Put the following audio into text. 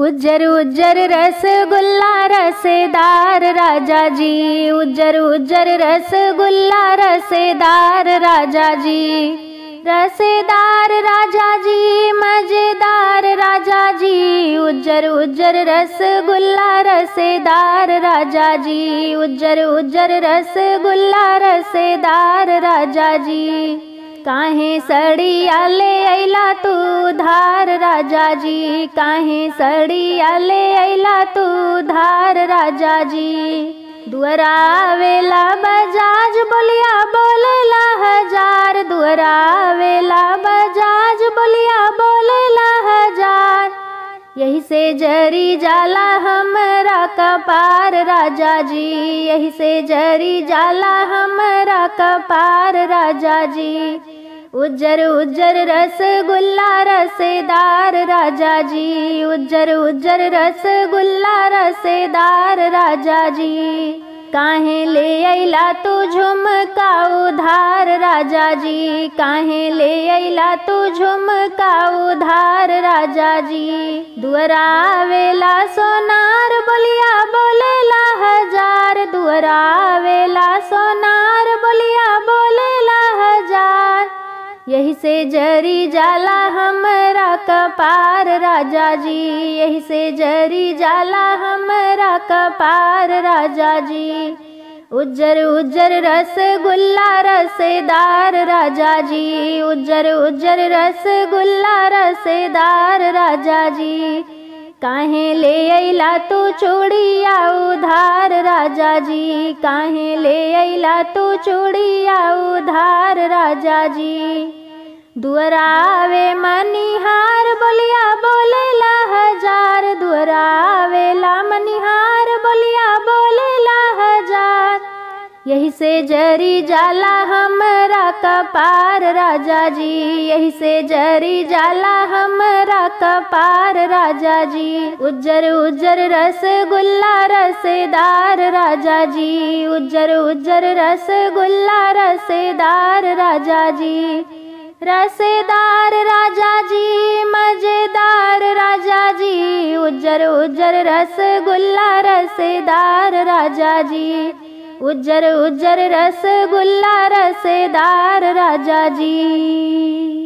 उज्जर उज्जर रसगुल्ला रसेदार राजा जी उज्जर उज्जर रसगुल्ला रसेदार राजा जी रसेदार राजा जी मजेदार राजा जी उज्जर उज्जर रसगुल्ला रसेदार राजा जी उज्जर उज्जर रसगुल्ला रसेदार राजा जी काहे सड़िया ले अइला तू धार राजा जी काहे सड़िया ले अइला तू धार राजा जी दुअरावेला बजाज बोलिया बोलेला हजार दुअरावेला बजाज बोलिया बोलेला हजार यही से जरी जाला हमरा कपार राजा जी यही से जरी जाला हमरा कपार राजा जी उज्जर उज्जर रसगुल्ला रसेदार राजा जी उज्जर उज्जर रसगुल्ला रसेदार राजा जी काहे ले अइला तू झुमका उधार राजा जी काहे ले अइला तू झुमका उधार राजा जी दुअरावेला सोनार बोलिया बोलेला हजार दुअरावेला सोनार बोलिया बोलेला हजार यही से जरी जाला हमरा कपार राजा जी यही से जरी जाला हमरा कपार राजा जी उज्जर उज्जर रसगुल्ला रसेदार राजा जी उज्जर उज्जर रसगुल्ला रसेदार राजा जी काहे ले अइला तू चूड़िया उधार राजा जी काहे ले अइला तू चूड़िया उधार राजा जी दुअरावे मनिहार बोलिया बोलेला हजार दुअरावेला मनिहार बोलिया बोलेला हजार यही से जरी जाला हमरा कपार राजा जी यही से जरी जाला हमरा कपार राजा जी उज्जर उज्जर रसगुल्ला रसेदार राजा जी उज्जर उज्जर रसगुल्ला रसेदार राजा जी रसेदार राजा जी मजेदार राजा जी उज्जर उज्जर रसगुल्ला रसेदार राजा जी उज्जर उज्जर रसगुल्ला रसेदार राजा जी